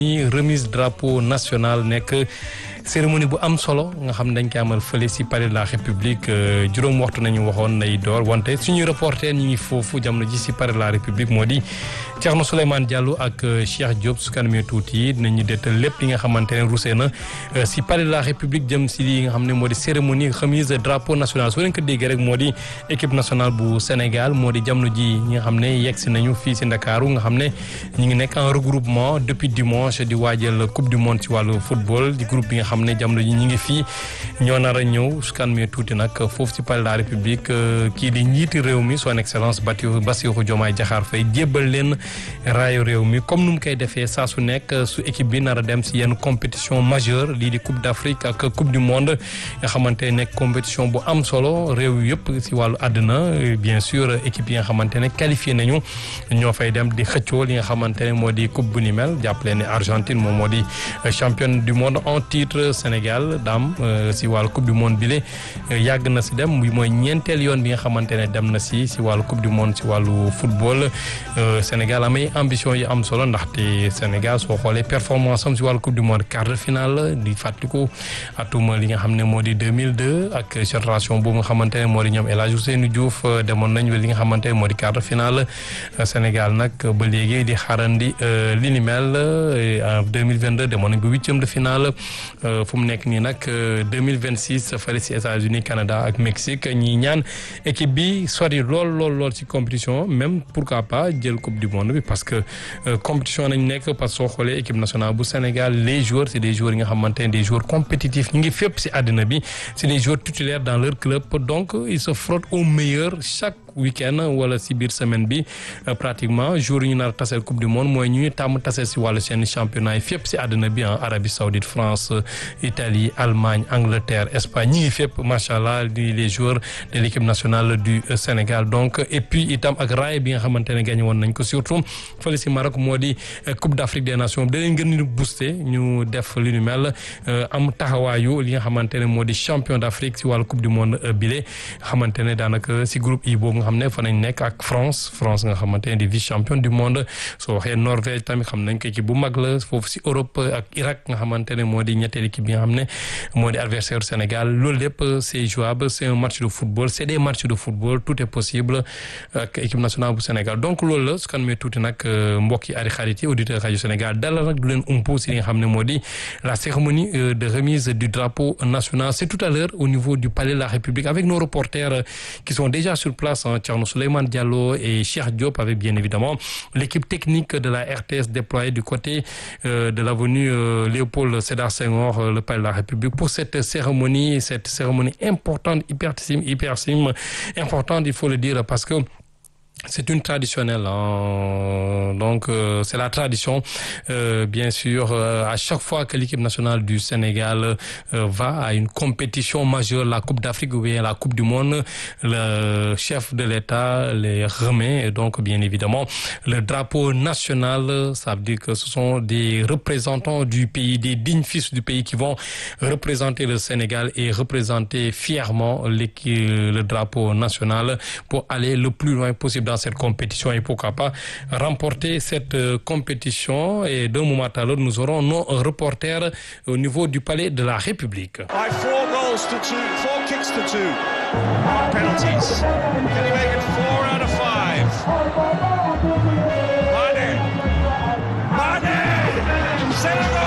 remise drapeau national nekk cérémonie bu am solo nga xam ne dañ koy amal fële si palais de la république juróom waxtu nañu waxoon nay door wante suñuy reporter ñu ngi foofu jamono ji si palais de la république moo di Thierno Souleymane Diallo ak Cheikh Diop su kanamee tuuti dinañu dettal lépp li nga xamante ne rusee na si palais de la république jëm si li nga xam ne moo di cérémonie remise drapeau national soo leen ko déggee rek moo di équipe nationale bu Sénégal moo di jamono ji ñi nga xam ne yegg si nañu fii si Ndakaaru nga xam ne ñu ngi nekk en regroupement depuis dimanche di waajal coupe du monde ci wàllu football di groupe bi nga xam ne jamono ji ñu ngi fii ñoo nar a ñëw su kanamee tuuti nag foofu si palais de la république kii di njiiti réew mi son excellence Bassirou Diomaye Diakhar Faye jébbal leen raayu réew mi comme nu mu koy defee saa su nekk su équipe bi nar a dem si yenn compétition majeure lii di coupe d' Afrique ak coupe du monde nga xamante ne nekk compétition bu am solo réew yëpp si wàllu àdduna bien sûr équipe yi nga xamante ne qualifié nañu ñoo fay dem di xëccoo li nga xamante ne moo di coupe bu ni mel jàppale ne Argentine moom moo di championne du monde en titre Sénégal daam si wàllu coupe du monde bile yàgg na si dem mooy ñeenteel yoon bi nga xamante ne dem na si si wàllu coupe du monde si wàllu football Sénégal amay ambition yi am solo ndaxte Sénégal soo xoolee performance am si wàllu coupe du monde quart de finale di fàttaliku atuma li nga xam ne moo di 2002 ak génération boobu nga xamante ne moo di ñoom El Hadj Ousseynou Diouf demoon nañ li nga xamante ne moo di quart de finale Sénégal nag ba léegi di xaarandi li ni mel en 2022 demoon nañ ba huitième de finale fu mu nekk nii nag 2026 fële si États-Unis Canada ak Mexique ñi ñaan équipe bi sori lool lool lool si compétition même pourquoi pas jël coupe du monde bi parce que compétition nañ nekk parce que soo xoolee équipe nationale bu Sénégal les joueurs c'est des joueurs yi nga xamante ne des joueurs compétitifs ñu ngi fépp si àddina bi c'est des joueurs titulaires dans leur club donc ils se frottent au meilleur chaque week-end wala si biir semaine bi pratiquement jour yi ñu nar a taseel coupe du monde mooy ñu ñu tàmm taseel si wàllu seen championnat yi fépp si àddina bi en Arabie Saoudite France Italie Allemagne Angleterre Espagne ñi ngi fépp macha allah di les joueurs de l'équipe nationale du Sénégal donc et puis itam ak raay bi nga xamante ne gagné woon nañ ko surtout fële si Maroc moo di Coupe d'Afrique des Nations da leen gën ñu booster ñu def li ñu mel am taxawaayu li nga xamante ne moo di champion d'Afrique si wàllu coupe du monde bile xamante ne daanaka si groupe I boobu nga xam ne fa nañ nekk ak France France nga xamante ne di vice champion du monde soo waxee Norvège tamit xam nañ ko équipe bu mag la foofu si Europe ak Irak nga xamante ne moo di ñetteel équipe bi nga xam ne moo di adversaire Sénégal loolu lépp c'est jouable c'est un match de football c'est des matchs de football tout est possible ak équipe nationale bu Sénégal donc loolu la su kan mee tuuti nag mbokk yi ari xarit yi auditeur rajo Sénégal dalal nag du leen umpu si li nga xam ne moo di la cérémonie de remise du drapeau national c'est tout à l'heure au niveau du palais de la République avec nos reporters qui sont déjà sur place Thierno Souleymane Diallo et Cheikh Diop avec bien évidemment l'équipe technique de la RTS déployée du côté de l'avenue Léopold Sédar Senghor le palais de la République pour cette cérémonie cette cérémonie importante hypertime hypertime importante il faut le dire parce que c'est une traditionnelle hein. donc euh, c'est la tradition euh, bien sûr euh, à chaque fois que l'équipe nationale du Sénégal va à une compétition majeure la Coupe d'Afrique ou bien la Coupe du Monde le chef de l'État les remet et donc bien évidemment le drapeau national ça veut dire que ce sont des représentants du pays des dignes fils du pays qui vont représenter le Sénégal et représenter fièrement le drapeau national pour aller le plus loin possible dans cette compétition et pourquoi pas remporter cette euh, compétition et d'un moment à l'autre nous aurons nos reporters au niveau du palais de la République. By four goals to two, four kicks to two. Penalties. Can he make it four out of five? Mane. Mane. Senegal.